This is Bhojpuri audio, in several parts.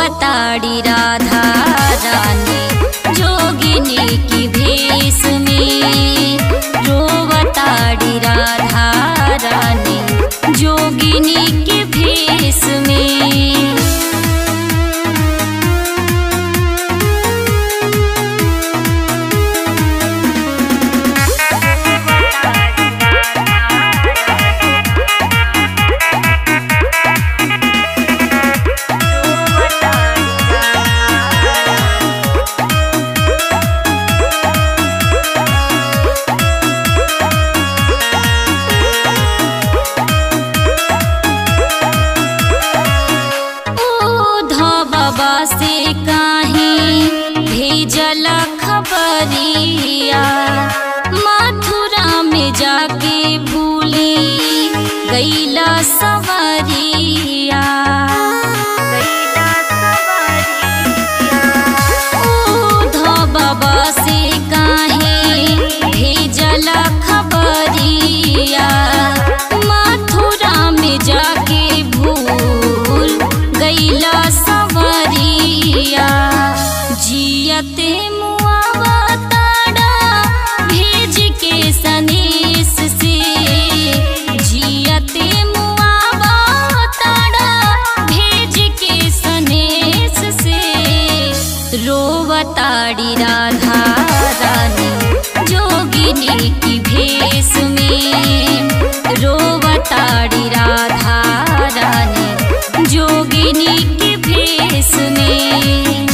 रोवताड़ी राधा रानी जोगिनी की भेष में रोवताड़ी राधा रानी जोगिनी की भेष में बाबा से काहे भेजल खबरिया मथुरा में जाके भूली गईला सवरिया बाबा से काहे भेजल खबरिया मथुरा में जाके भूल गईला सवरिया जियते मुआवा ताड़ा भेज के सनेस से जियते मुआवा ताड़ा भेज के सनेस से रोवताड़ी राधा रानी जोगिनी की भेष में रोवताड़ी राधा रानी जोगिनी की भेष में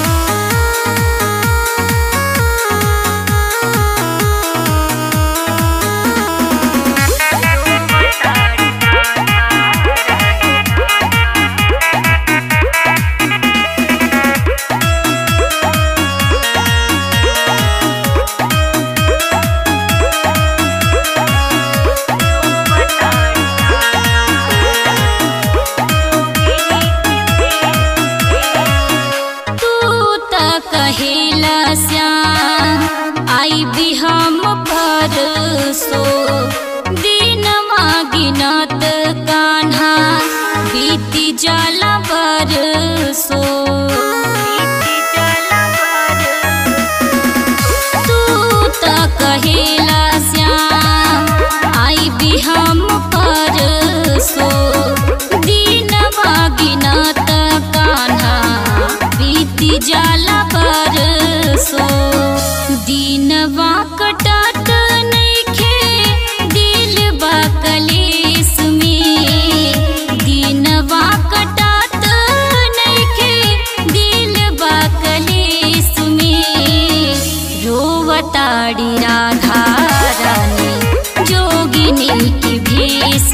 कहेला श्याम आई भी हम परसो दिन गिनत कान्हा बीती जाला बरसो तू त कहेला श्याम आई भी हम परसो दिन गिनत कान्हा बीती जाला बरसो दिनवा कटत नइखे दिलवा कलेस में दिनवा कटत नइखे दिलवा कलेस में रोवताड़ी राधा रानी जोगिनी की भेष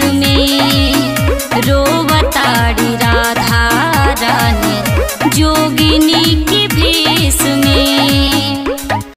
में रोवताड़ी राधा रानी जोगिनी